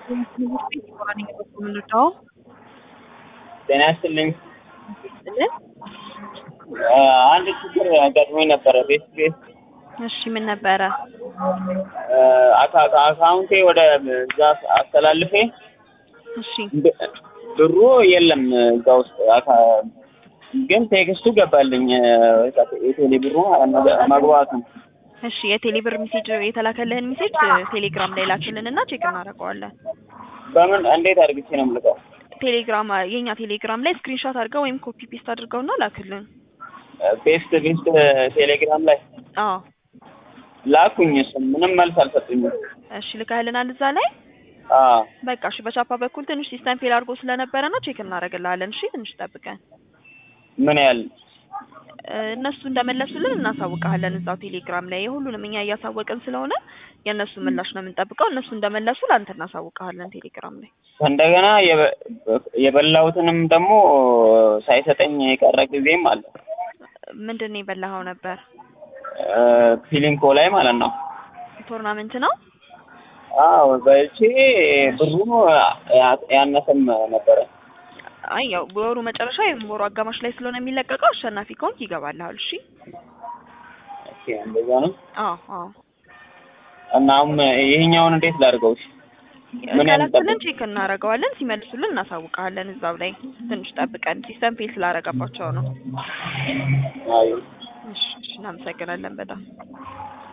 የምንወጣው ጤና ይስጥልኝ። ስልን አንድ ችግር አጋጥሞኝ ነበረ። ቤት ቤት እሺ ምን ነበረ? አካውንቴ ወደ እዛ አስተላልፌ እሺ ብ- ብሩ የለም እዛ ውስጥ አካ- ግን ቴክስቱ ገባልኝ የቴሌ ብሩ መግባቱ እሺ የቴሌ ብር ሜሴጅ የተላከልህን ሜሴጅ ቴሌግራም ላይ ላክልን እና ቼክ እናደርገዋለን። በምን እንዴት አድርግቼ ነው የምልከው? ቴሌግራም የኛ ቴሌግራም ላይ ስክሪንሾት አድርገው ወይም ኮፒ ፔስት አድርገውና ላክልን። ፔስት ፔስት ቴሌግራም ላይ አዎ ላኩኝ። እሱም ምንም መልስ አልሰጡኝም። እሺ ልካህልናል እዛ ላይ አዎ በቃ እሺ በቻፓ በኩል ትንሽ ሲስተም ፌል አድርጎ ስለነበረ ነው ቼክ እናደርግልሃለን። እሺ ትንሽ ጠብቀን ምን ያህል እ፣ እነሱ እንደመለሱልን እናሳውቀሃለን እዛው ቴሌግራም ላይ የሁሉንም እኛ እያሳወቅን ስለሆነ የእነሱ ምላሽ ነው የምንጠብቀው። እነሱ እንደመለሱ ለአንተ እናሳውቀሃለን ቴሌግራም ላይ። እንደገና የበ- የበላሁትንም ደግሞ ሳይሰጠኝ የቀረ ጊዜም አለ። ምንድን ነው የበላኸው ነበር? ፊሊንኮ ላይ ማለት ነው። ቶርናመንት ነው? አዎ በልቼ ብሩ ያ- ያነሰም ነበረ። አይ ያው በወሩ መጨረሻ ወይም ወሩ አጋማሽ ላይ ስለሆነ የሚለቀቀው አሸናፊ ከሆንክ ይገባልሃል። እሺ ኦኬ እንደዛ ነው። አዎ አዎ እና አሁን ይሄኛውን እንዴት ላድርገው? እሺ? ምን ያህል ከላክልን ጠብቅ? ቼክ እናደርገዋለን። ሲመልሱልን እናሳውቀሃለን። እዛው ላይ ትንሽ ጠብቀን ሲስተም ፌል ስላደረገባቸው ነው። አይ እሺ እሺ፣ እናመሰግናለን በጣም